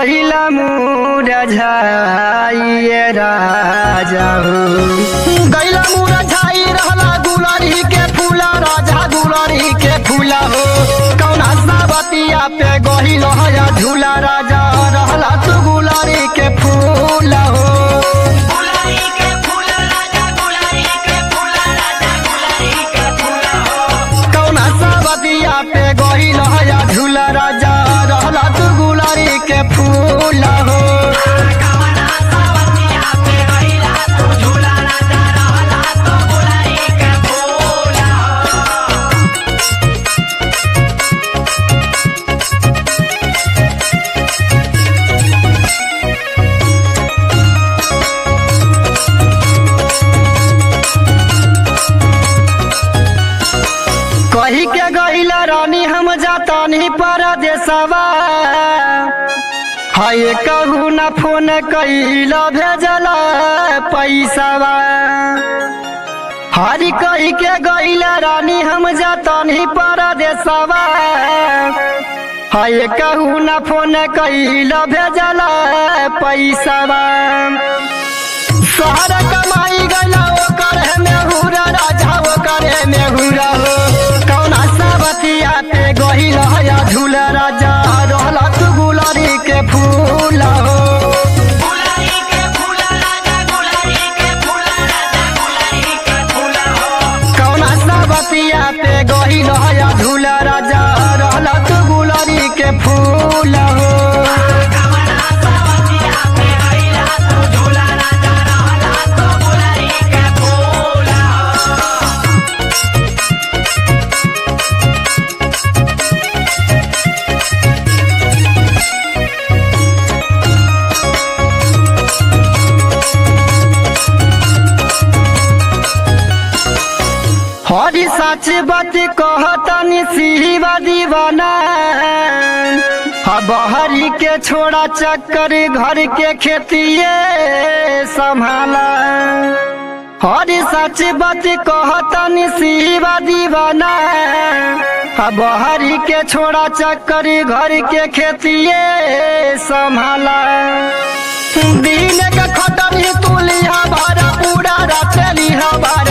गहिला मुरझाइए राजा हो गैला मुरझाई रहला गुलरी के फूला राजा गुलरी के फूला हो कौना सावतिया पे गहिल हया झूला राजा रहला तू गुलरी के फूला हो गुलारी के फूल राजा गुलारी के फूल राजा गुलारी के फूल हो कौना सावतिया पे गहिल हया झूला राजा रहला तू गुलरी के फूला हो कवना सावतिया पे गइला तू झूला राजा रहला तो गुलारी के फूल हो कही के गईला रानी हम जातानी परदेसवा हाय कहू न फोन कैला भेजला पैसावा हरी कही के गईला रानी हम जातानी परदेसवा हाय कहू न फोन कैला भेजला पैसावा शहर कमाई गला ओकर है मेहुरा राजा ओकर है मेहुरा हो कौना सावतिया पे गहिल हया झूला राजा रहला तू गुलारी के फूल हो गुलारी के फूल राजा गुलारी के फूल राजा गुलारी के फूल हो कौना सावतिया पे गहिल हया झूला राजा रहला तू गुलारी के फूल हो कवना सावतिया पे गइला तू झूला राजा रहला तो गुलारी के फूल हो हरी सच बात कहतनी सिवा दीवाना बहरी के छोड़ा चक्कर घर के खेतिए संभाला हरी सच बात कहतनी सिवा दीवाना बहरी के छोड़ा चक्कर घर के खेतिए संभाला दिन के खटरी तुलिया भारा पूरा रात लिहा भाई